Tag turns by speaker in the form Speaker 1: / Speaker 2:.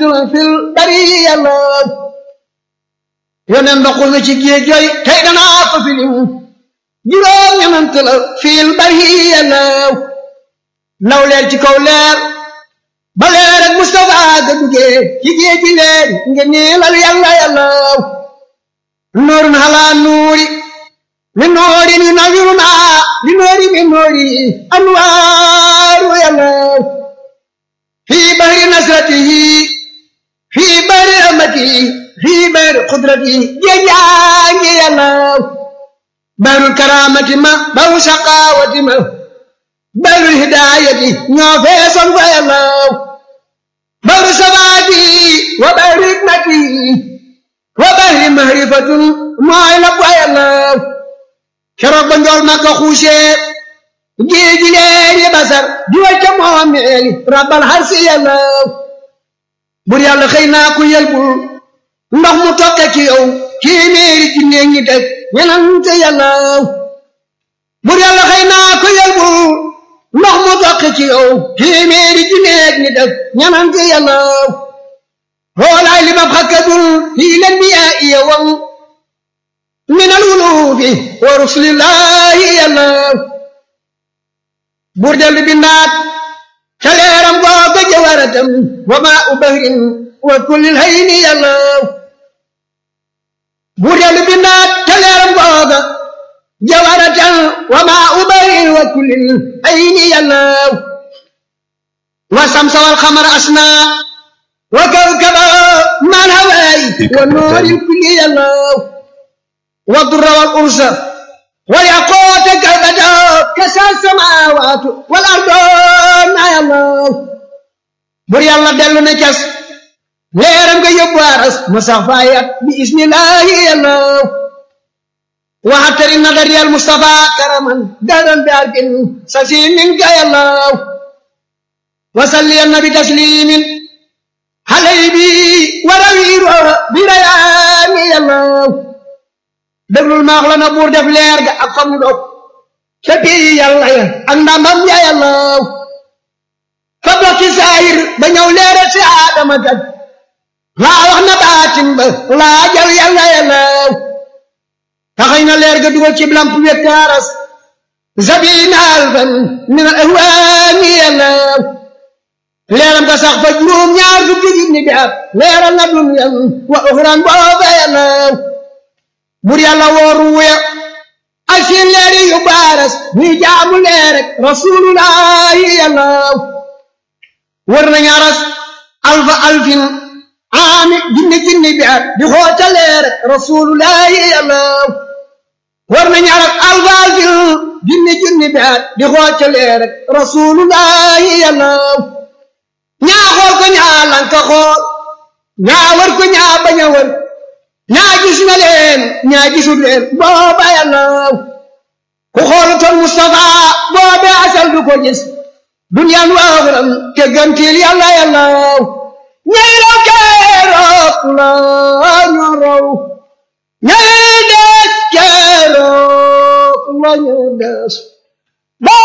Speaker 1: fil bariya la yonen ndoxul na ci géej jooy tey danaa ko filim juróom ñenant la fil bariya la law leer ci kaw leer ba leer ak Mustafa ga duggee ci géej gi leer nga niilal yàlla yàlla nuurun halaa nuuri min nuurin yunawwiruna li nuuri min nuuri anwaaru yàlla fii bahri nasratihi fii bahri rahmatihi fii bahri qudratihi géejaangi yàlla bahrul karaamati ma bahru saqaawati ma bahrul hidaayati ñoo feesoon fa yàlla bahru sabaati wa bahri hikmati wa bahri mahrifatun mooy la fa yàlla keroog ba njool ma ko xuusee géeji leeri basar di wacca moomeeli rabbal harsi yàlla bur yàlla xëy naa ku yelbul ndox mu tokke ci yow téeméeri ci néeg ñi teg ñenante yàlla bur yàlla xëy naa ku yelbul ndox mu tokke ci yow téeméeri ci néeg ñi teg ñenante yàlla hoolaay li ma xakkadul fii leen bi yaa iya wam min al wulufi wa rusulillahi yàlla buur dellu bindaat ca leeram googa jawaratam wa maa u bahrin wa kullil hayni yàlla buur dellu bindaat ca leeram googa jawaratam wa maa u bahrin wa kullil hayni yàlla wa samsa wal xamar asna wa kawkaba man hawaay wa nooril kulli yàlla wa durra wal ursa والياقوت كالبدر كسى السماوات والارض يا الله بر يلا دلو نكس ليرم كي يبارس مسافايات بإذن الله يا الله وحتر النظر يا المصطفى كرما دارا بارك سسيم منك يا الله وصلي النبي تسليم حليبي وروير بريان يا الله déglul maax la na buur def leer ga ak fa mu dog ca pii yàlla ya ak ndamam ya yàlla fa dox ci saayir ba ñëw leere si aadama kat laa wax na baatin ba laa jal yàlla yàlla taxañ na leer ga dugal ci lamp wekkaaras zabina alfan min al ahwaani yàlla leeram ga sax fa juróom ñaar fukki junni bi at leeral na dunyan wa uxran booba yàlla bur yàlla wooru wuya ak seen leeri yu baaras ñuy jaamu leer rek rasulullahi yàlla wër nañ aras alfa alfin aami junni junni bi at di xoota leer rek rasulullahi yàlla wër nañ aras alfa alfin junni junni bi at di xoota leer rek rasulullahi yàlla ñaa xool ko ñaa lanka xool ñaa wër ko ñaa bañ a wër ñaa gis na leen ñaa gisul leen booba yàlla ku xoolutoon Mustafa boobe asal du ko gis duniyaan waaxuram te gantil yàlla yàlla ñay raw keroog la ñu raw ñay des keroog la ñu des